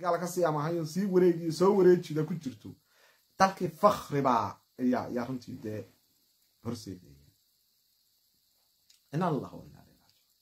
gaala kasii amahayo sii wareegiyo soo wareejida ku jirto dalkii fakribaa ayaa ayaa runtii dee horseedaya in allah wa inaa ilayhi raajicuun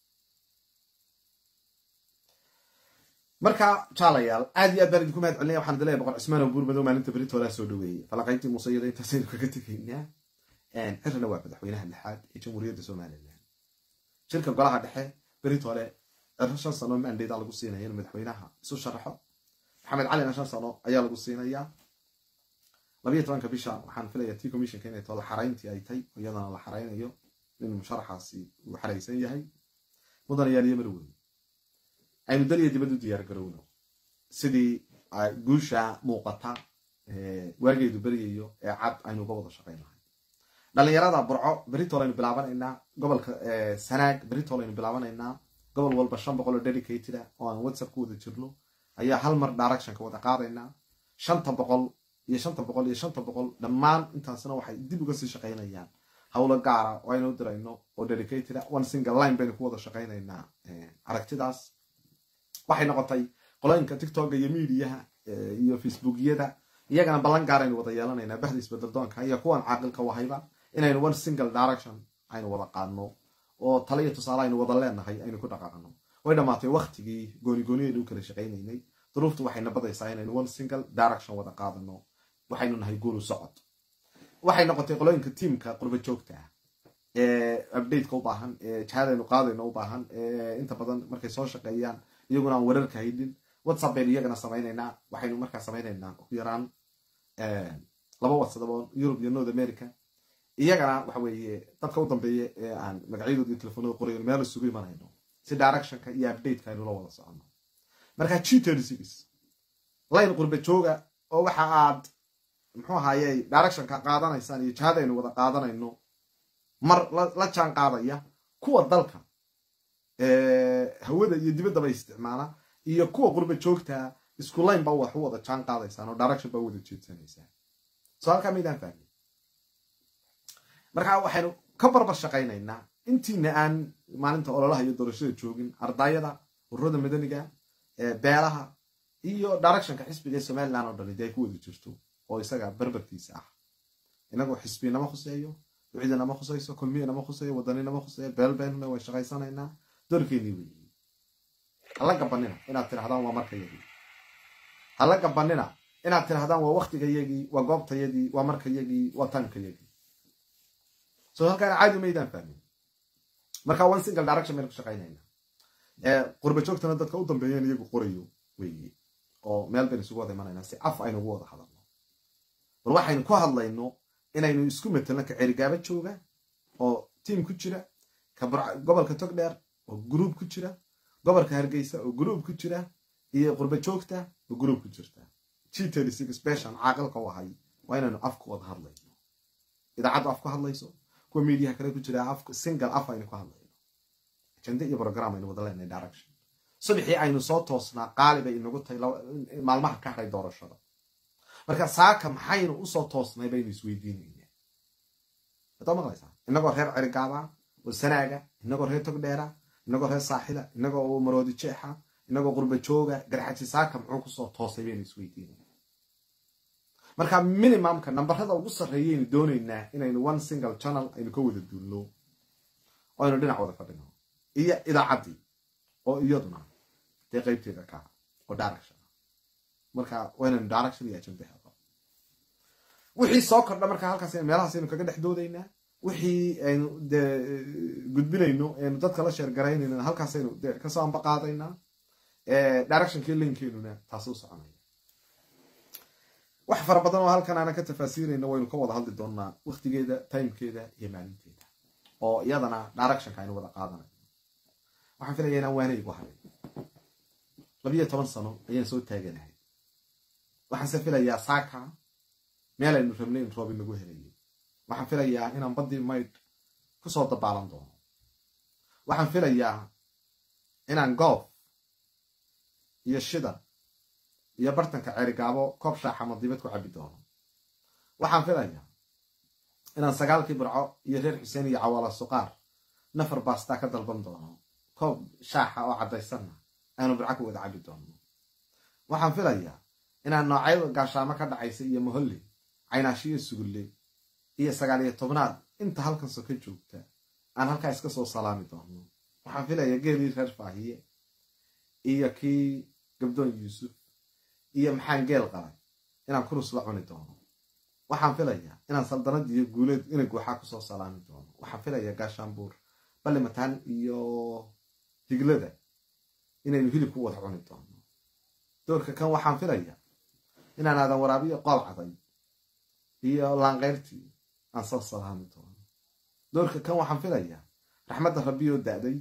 marka jaalayaal aad iyo aad baan idinku mahad celinaya waxaan idin leeyahay boqor cismaan oo buurmadow maalinta beritoolaa soo dhaweeyey falaqayntii muusayada intaasaynu kaga tegaynaa cirrina waa madaxweynaha lixaad ee jamhuuriyadda somalilan shirka golaha dhexe beritoole cirro shan sano mandayda lagu siinaya in madaxweynaha isu sharaxo maxamed calina shan sano ayaa lagu siinayaa labayo tobanka bisha waxaan filaya t commissionka inay too la xarayntii ay tay iyadana la xaraynayo in musharaxaasi uu xaraysan yahay mudanayaal iyo marweyne aynu daliya dibad u diyaar garowno sidii guusha muuqata waageedu beryayo ee cad aynu uga wada shaqaynahay dhalinyarada burco beritol aynu bilaabanaynaa gobolka sanaag beritol aynu bilaabanaynaa gobol walba shan boqol oo dedicated ah oo aan whatsapp ku wada jirno ayaa hal mar directionka wada qaadaynaa shanta boqol iyo shanta boqol iyo shanta boqol dhammaan intaasna waxay dib uga sii shaqaynayaan howlo gaara oo aynu u dirayno oo dedicated ah one single line baynu ku wada shaqaynaynaa aragtidaas waxay noqotay qolooyinka tiktoka iyo mediaha iyo facebookyada iyagana ballan gaar aynu wada yeelanaynaa baxda isbedeldoonka iyo kuwan caaqilka wahayba inaynu one single direction aynu wada qaadno oo tale iyo tusaale aynu wada leenahay aynu ku dhaqaaqno way dhammaatay waktigii goonigooniyaynu u kala shaqaynaynay duruuftu waxay nabadaysaa inaynu one single direction wada qaadano waxaynu nahay guulu socod waxay noqotay qolooyinka tiamka qurba joogta ah ee updateka u baahan ee jihadaynu qaadayno u baahan ee inta badan markay soo shaqeeyaan iyaguna aan wararka haydin whatsapp baynu iyagana samaynaynaa waxaynu markaa samaynaynaa ugu yaraan laba whatsapp oo europe iyo north america iyagana waxa weeye dadka u dambeeya ee aan magacyadooda iyo telefoonada qorayo meel isugu imanayno si directionka iyo updateka aynu la wada socono marka g thirty six line qurba jooga oo waxa aad muxuu ahaaye directionka qaadanaysaan iyo jihadaynu wada qaadanayno mar la jaan qaadaya kuwa dalka hawada iyo dibaddaba isticmaala iyo kuwa qurba joogtaa isku line ba wax u wada jaan qaadaysaan oo direction ba u wada jeedsanaysaan soo halkaa maydaan fahmin marka waxaynu ka barbar shaqaynaynaa intiina aan maalinta ololaha iyo doorashada joogin ardayada ururada madaniga beelaha iyo directionka xisbiga ee somalilan oo dhan dee ay ku wada jirto oo isaga barbarkiisa ah inagoo xisbinama khuseeyo ducidinama khuseyso kulmiyanama khuseeyo wadaninama khuseeyo beelbeenuna way shaqaysanaynaa doorkeennii weyi hala gabanina inaad tirahdaan waa markayagii hala gabanina inaad tirahdaan waa waktigayagii waa goobtayadii waa markayagii waa tankayagii so halkaan caadi maydaan fahmin marka one single direction baynu ku shaqaynayna qurba joogtana dadka u dambeeyeen iyagu qorayo weyi oo meel baynu isugu wada imanaynaa si af aynu ugu wada hadalno bal waxaynu ku hadlayno inaynu isku matelno ka cerigaaba jooga oo tiam ku jira ka gobolka togdheer oo gruub ku jira gobolka hargeysa oo gruub ku jira iyo qurba joogta oo gruub ku jirta g thirty six beshan caaqilka u ahay waa inaynu af ku wada hadlayno idaacaddu af ku hadlayso kuwa mediaha kale ku jira af single af aynu ku hadlayno ajende iyo program aynu wada leenahay direction subaxii aynu soo toosnaa qaali bay inagu tahay maalmaha ka hadhay doorashada marka saaka maxaynu usoo toosnay baynu isweydiinayna wadaa maqlaysaa inagoo reer cerigaaba oo sanaaga inagoo reer togdheera inagoo reer saaxila inagoo maroodi jeexa inagoo qurba jooga garxaji saaka muxuu kusoo toosay baynu isweydiinayna marka minimumka nambarada ugu sarreeyaynu doonaynaa inaynu one single channel aynu ka wada duulno oo aynu dhinac wada fadhino iyo idaacaddii oo iyaduna dee qaybteeda ka oo direction marka waa inaynu direction iyo agenda helo wixii soo kordha marka halkaas meelahaas aynu kaga dhex doodaynaa wixii aynu de gudbinayno aynu dadka la sheergaraynayna halkaas aynu de kasoo amba qaadaynaa directionkii linkeenuna taasi u soconaya wax fara badan oo halkan aanan ka tafaasiirayna waynu ka wada hadli doonaa waktigeeda timekeeda iyo maalinteeda oo iyadana directionka aynu wada qaadanayno waxaan filaya inaan waanaygu haray labiyo toban sano ayaan soo taaganahay waxaanse filayaa saaka meel aynu rabnay in roobi nagu helayo waxaan filayaa inaan baddii maydh kusoo dabaalan doono waxaan filayaa inaan goof iyo shida iyo bartanka cerigaabo koob shaaxa madibad ku cabi doono waxaan filayaa inaan sagaalkii burco iyo reer xuseen iyo cawaala suqaar nafar baastaa ka dalban doono koob shaaxa oo caddaysanna aanu burco ku wada cabi doono waxaan filayaa inaan noocyada gaashaamo ka dhacaysa iyo moholle caynaashiyo sugulle iyo sagaal iyo tobnaad inta halkan soka joogta aan halkaa iska soo salaami doono waxaan filayaa geelii reer faahiye iyo kii gabdoon yuusuf iyo maxaan geel qalay inaan kurus la cuni doono waxaan filayaa inaan saldanad iyo guuleed ina guuxaa kusoo salaami doono waxaan filayaa gaashaanbuur ballimataan iyo higlada inaynu hilib ku wada cuni doono doorka kan waxaan filayaa inaan aadan waraabiyo qool caday iyo laanqeyrtii aan soo salaami doono doorka kan waxaan filayaa raxmadda rabbi oo da-day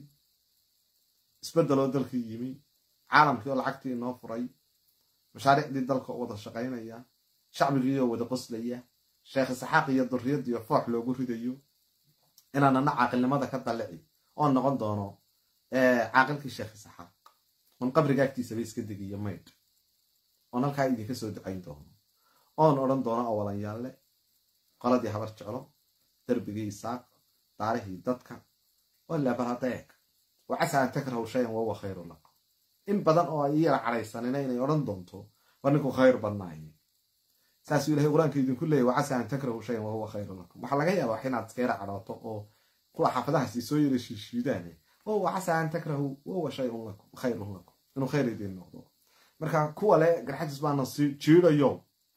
isbeddeloo dalkii yimi caalamkii oo lacagtii inoo furay mashaariicdii dalka oo wada shaqaynaya shacbigii oo wada qoslaya sheekh isxaaq iyo durriyadiiyo foox loogu ridayo inaanana caaqilnimada ka dallici oon noqon doono caaqilkii sheekh isxaaq oon qabriga agtiisaba iska degiyo maydh oon halkaa idinka soo ducayn doono oon odhan doono awalanyaale qoladii habar jeclo darbigii isaaq daarihii dadka walabaladeeg wa casa an takrahu shayan wahuwa khayru lakum in badan oo ay iyara cadhaysanina inay odhan doonto war ninku khayr badnaaye saasuu ilahay qur-aanka idinku leeyay wa casa an takrahu shayan wahuwa khayru lakum waxaa laga yaabaa inaad iska yara cadhooto oo kuwa xaafadahaasi soo yara shiishiidaane wahuwa casa an takrahu wahuwa shayun lakum khayrun lakum inuu khayr idiin noqdo marka kuwa le garxajis baana si jiidayo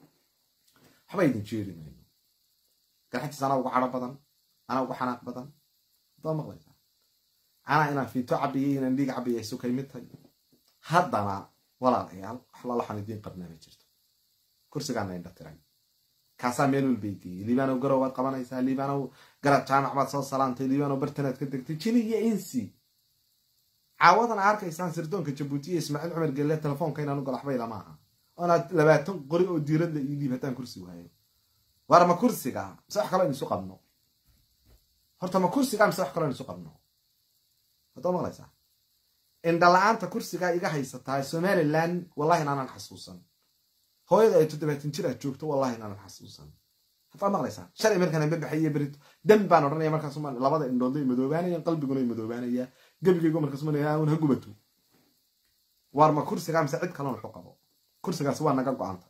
waxba idin jiiri mayno garxajis anaa ugu cadho badan anaa ugu xanaaq badan adoo maqlaysaa anaa inaan fiito cabiyay inaan dhiig cabiyay isu kay mid tahay haddana walaalayaal wax lalaxan idiin qabnaa ma jirto kursigaana indha tiray kaasaa meel walbay geeyey liibaanow garow baad qabanaysaa liibaanow garab jaamac baad soo salaantay liibaanow bartanaad ka degtay jini iyo insi caawadan a arkaysaan sirdoonka jabuuti iyo ismaaciil cumar gelle telefoonka inaan u galaxbayla ma aha oonaad labaatan qori oo diirad la ii dhiib haddaan kursi waayo war ma kursiga mise wax kaloo in isu qabno horta ma kursiga mise wax kaloo in isu qabno haddoo maqlaysaa indhala-aanta kursigaa iga haysataa somalilan wallahi inaanan xasuusan hooyada ay toddobaatan jir aad joogto wallahi inaanan xasuusan haddaa maqlaysaa shalay markaan anba baxay iyo berito dan baan odhanaya markaas labada indhoodla ay madoobaanayaan qalbiguna ay madoobaanaya gebigaygu markaas un ha gubato waar ma kursigaa mise cid kalon wuxu qabo kursigaasi waa naga go-anta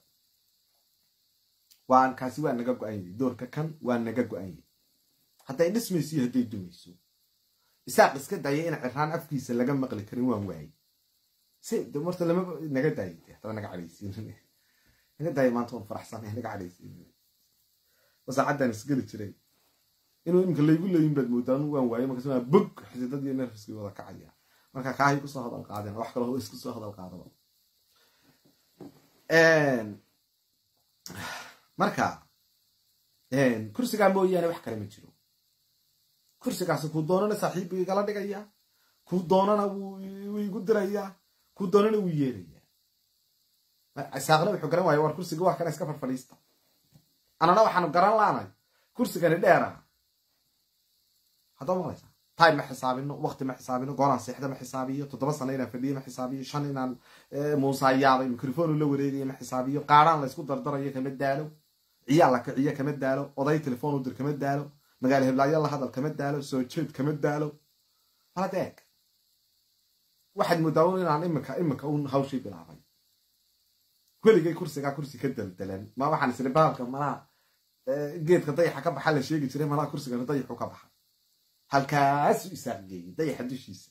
waa kaasi waa naga go-anyay doorka kan waa naga go-anyay hadday dhismayso iyo hadday dumayso isaaq iska daya in ciraan afkiisa laga maqli karin waan waayey si marta lama naga daayay hadaba naga cadhaysiin naga daayay maanta waan faraxsanay naga cadhaysiin wasaacaddaan isgeli jiray inuu imika laygu leeyin baad moodaa anu waan waayay markaas waa bog xididad iyo nerfiskii wada kacaya marka kaahay kusoo hadal qaadeen wax kaloo isku soo hadal qaadaba marka kursigaa mooyaane wax kale ma jiro kursigaasi kuu doonana saaxiibbu igala dhigaya kuu doonana wuu igu dirayaa kuu doonana wuu yeerayaa saaqna wuxuu garan waaya war kursiga waa kana iska farfadhiista anana waxaanu garan laanay kursigani dheera haddoo maqlaysa time ma xisaabino waqti ma xisaabino goonaan seexda ma xisaabiyo toddoba sano inaan fadhiyo ma xisaabiyo shan inaan muusaayaabay mikrofonu la wareegayo ma xisaabiyo qaaraan laysku dardarayo kama daalo ciyaal la kiciyo kama daalo oday telefoon u dir kama daalo magaalo heblaayo la hadal kama daalo soo jeed kama daalo malad eeg waxaad moodaa un inaan imika imika un hawshii bilaabay weligay kursigaa kursi ka daldalan ma waxaan isiri baalka malaha geedka dayaxa ka baxa la sheegi jiray malaha kursigana dayaxu ka baxa halkaasu isaaqgeeyey dayaxa dushiisa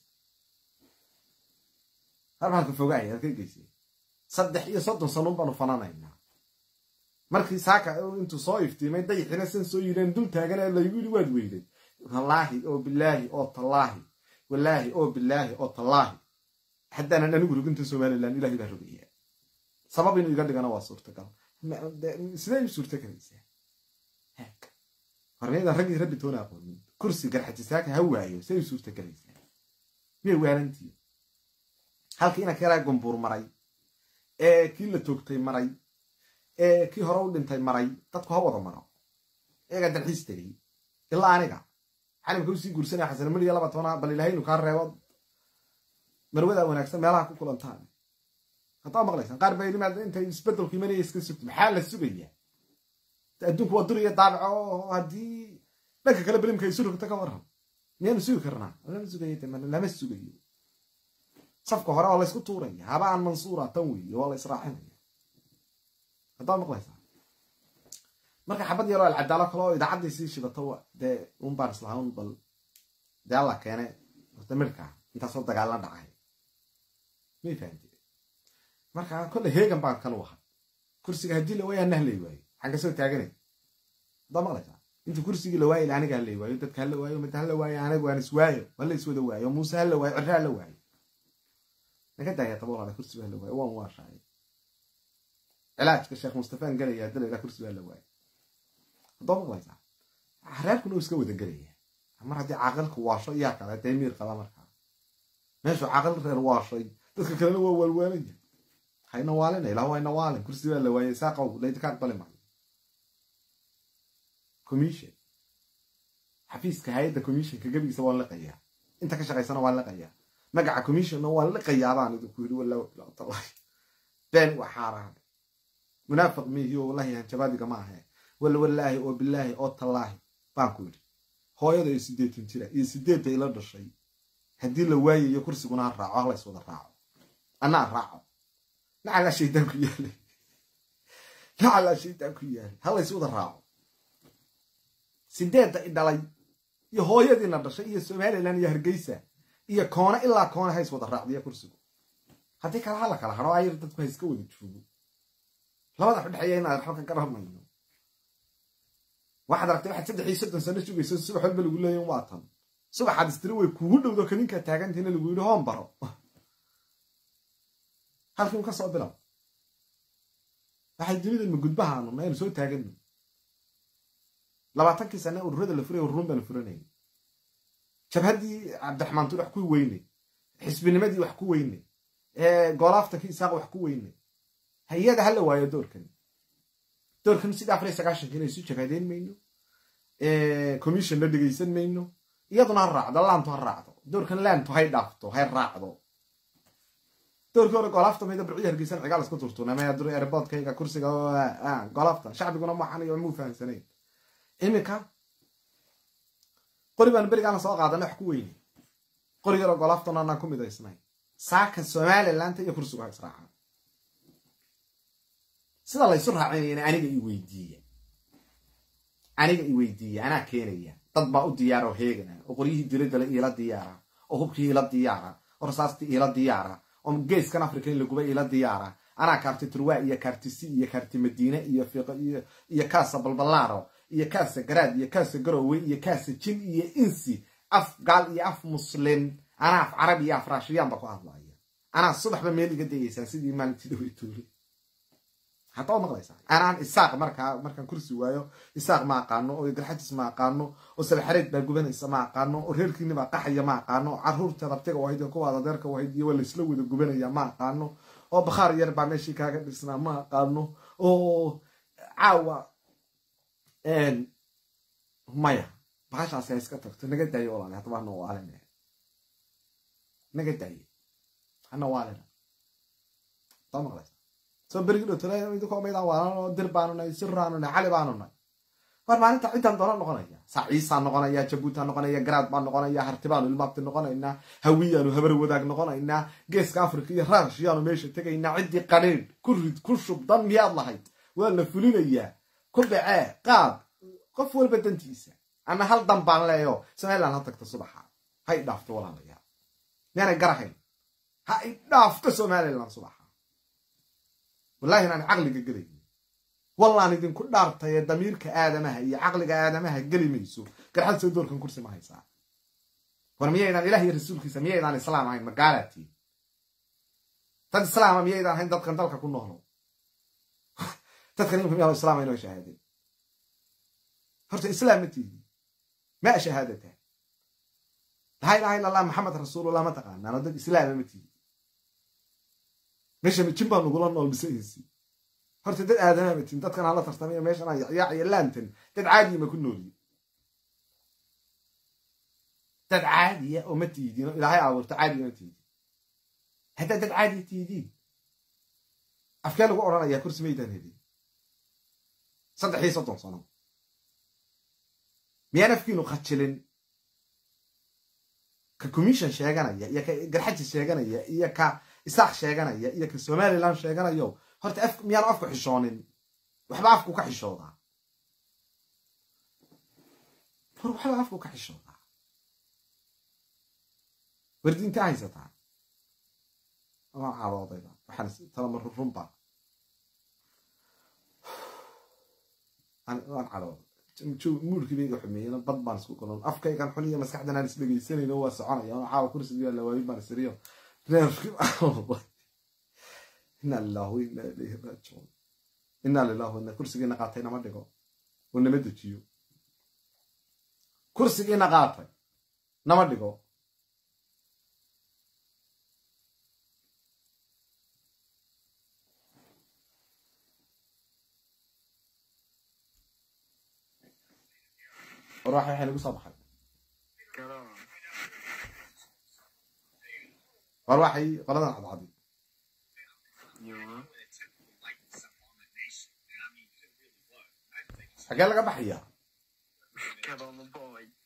halka fogaaya halka geysay saddex iyo soddon sanuun baanu fananaynaa markii saaka intuu soo iftiimay dayaxina san soo yidheen dul taagana laygu yidhi waad weyday wallaahi oo bilaahi oo tallaahi wallaahi oo bilaahi oo tallaahi haddaanan anigu roginta somalilan ilahay baa rogaya sabab inuu iga dhigana waa suurtagal sidee u suurta galaysaa hornaydan raggii rabbi toona aqoonin kursi garxatisaaka ha waayo say u suurta galaysaa miyay waalantii halkii inanka yaraa gumbuur maray ee kii la toogtay maray ee kii hore u dhintay maray dadku ha wada maro eegaa dalxiis tegay ilaa aniga xalimka usii guursanaya xasanimad iyo laba tobana bal ilahay inu kaa reebo marwadaa wanaagsan meelaha ku kulantaan haddaa maqlaysaan qaar baa yidhi intay isbedelku imanaya iska sugto maxaa la sugaya adduunku waa duriya daabaco oo haddii dhanka kale belimka isu rogto ka waran miyaanu sugi karnaa lama sugayo lama sugayo safka hore waa laysku tuuraya haba aan mansuura tan weeye waa la israacinaya haddaa maqlaysaa marka xabad yaroo alcadaalo kale oo idaacaddii sii shidato dee un baan islahaan bal dee alla keene horta midhka intaasoo dagaalla dhacay may fahamte marka kolle heegan baan kan u ahay kursiga haddii la waayaa nahlay waayo waxaan kasoo taaganay haddaa maqlaysaa inta kursigii la waayo aniga hala waayo dadka hala waayo mid hala waayo aniga waan iswaayo hala iswada waayo muuse hala waayo cirre hala waayo naga daaya taboolada kursiga hala waayo waan waashaay cilaajka sheekh mustafaan gelaya dalayla kursiga hala waayo haddaa maqlaysaa reerkuna uu iska wada gelaya mar haddii caaqilka waasho iyaa kale dee miir qaba markaa meeshuu caaqil reer waashay dadka kalena waa waalwaalaya hayna waalina ilaah waa ina waalin kursi baa la waayay saaqow laydinka aqbali maayo commission xafiiska hay-adda commissionka gebigiisa waan liqayaa inta ka shaqaysana waan liqayaa magaca commissionna waan liqayaa baan idinku yidhi wallahu ilaatallahi been waa xaaraan munaafiq miihi oo wallahi hanjabaadiga ma ahe walla wallaahi oo bilaahi oo tallaahi baan ku yidhi hooyada iyo sideetan jira iyo sideedda ila dhashay haddii la waayayo kursiguna ha raaco hala iswada raaco annaa raaco nacalaa shaydaan ku yaalay nacalaa shaydaan ku yaalay hala iswada raaco sideedda i dhalay iyo hooyadiina dhashay iyo somalilan iyo hargeysa iyo koone ilaa koone ha iswada raacdiya kursigu haddii kale hala kala haro ayar dadku ha iska wada joogo labada udhexeeya inaan xalka ka ramayno waxaad aragtay waxaad saddex iyo soddon sano sugayso subax walba lagu leeya waa tan subaxaad istiri way kugu dhowdo kaninkaa taagantiina lagu yidhi hoon baro halkiimu ka soo bilow waxay dunidan ma gudbahaanu aynu soo taagano labaatankii sane ururada la furay ururun baanu furanayay jabhaddii cabdiraxmaan tur wax ku weynay xisbinimadii wax ku weynay goolaaftankii isaaq wax ku weynay hay-ada hala waayo doorkan doorkan sida afar iyo sagaashanka inay isu jabhadeyn mayno commissionna dhegaysan mayno iyaduna ha raacdo laantu ha raacdo doorkan laantu hay dhaafto hay raacdo doorkii hore golaafta mayda burciya hargeysan cigaal isku turtuunamaya dur airboodkayga kursiga golaafta shacbiguna maxan iyo muu fahamsanayn iminka qori baan berigaana soo qaadana wax ku weyne qori yaroo golaaftana anaan ku midaysnay saaka somalilandta iyo kursigu ha israaca sida laysu raacinayana aniga i weydiiya aniga i weydiiya anaa keenaya dad baa u diyaara oo heegana oo qoryihii diradale iila diyaara oo hubkii iila diyaara oo rasaastii iila diyaara oo geeskan africa in laguba iila diyaara anaa kaarti turwa iyo kaarti si iyo kaarti madiine iyo iyo kaasa balbalaaro iyo kaasa garaad iyo kaasa garowe iyo kaasa jin iyo insi af gaal iyo af muslin anaa af carabi iyo af raashiyaan ba ku hadlaya anaa subaxba meel iga dayeysaan sidii maalintii dhaweytuuli hadda waad maqlaysaa anaan isaaq markaa markaan kursi waayo isaaq ma aqaano oo garxajis ma aqaano oo sabaxareed baa gubanaysa ma aqaano oo reerkiini baa qaxaya ma aqaano oo caruurteed abtiga wahayd oo kuwaad adeerka wahayd iyo waa laysla wada gubanaya ma aqaano oo bakhaar yar baa meeshii kaaga dhisnaa ma aqaano oo caawa maya bahashaasi ha iska tagto naga daayo walaale haddaba hana waalina naga daaye hana waalina daa maqlaysa soo berigi dhotole idinkoo maydaan waalanoo dir baanu nahay siraanu nahay cali baanu nahay war maalinta ciddaan doona noqonaya saaciisaa noqonaya jabuutaa noqonaya garaad baan noqonaya hartibaanu ilmaabti noqonaynaa hawiyaanu habar wadaag noqonaynaa geeska africa iyo raashiyaanu meesha tegaynaa ciddii qadhiidh ku rid ku shub dan miyaad lahayd waa la fulinayaa ku dhacee qaad qof walba dantiisa ana hal dan baan leeyo somaliland ha tagto subaxa ha i dhaafto walaalayaal miyaanay garahayn ha i dhaafto somaliland subaxa wallahi inaan caqliga gelayn wallaan idinku dhaartaye damiirka aadamaha iyo caqliga aadamaha geli mayso garxad soo doorkan kursi ma haysaa war miyaydaan ilah iyo rasuulkiisa miyaydaan islaam ahayn magaalaatiin dad islaama miyaydaan ahayn dadkan dalka ku noolo dadkan imika miyaa islaama inoo shahaadeen horta islaam ma tiidi ma shahaadata laa ilaha illa allah maxamed rasuulullah ma taqaanaan oo dad islaama ma tiidi meesha jin baa nugula nool bisaysi horta dad aadama matin dadkan hala tartamayo meeshan yacyaac iyo laantan dad caadiya ma ku nooliye dad caadiya oo ma tiidiin oo ilaahay abuurto caadiya ma tiidin haddaa dad caadiya tiidiin afkee lagu odhanayaa kursi maydaan hedin saddex iyo soddon sano miyaan afkiinu khajilin ka commission sheeganaya iyo ka garxaji sheeganaya iyo ka isaaq sheeganaya iyo ka somaliland sheeganayo horta af miyaanu afku xishoonin waxba afku ka xishoodaa war waxba afku ka xishoodaa wardiinta haysataa waa cadoodayba waxaan talama rurunba waan cadooday muurkii bayga xumeeyena bad baan isku kulon afkaygan xun iyo maskaxdan aan isdhegaysanayno waa soconaya oo caawa kursigii waa lawaayin baan isiriyo reerkii inna lillahi wa inna ilayhi raajicuun inna lillahi wa inna kursigiina qaatay nama dhigo oo nama dejiyo kursigiina qaatay nama dhigo war waxa waxay nagu soo baxay war waxay qoladan cadcadi xagee laga baxayaa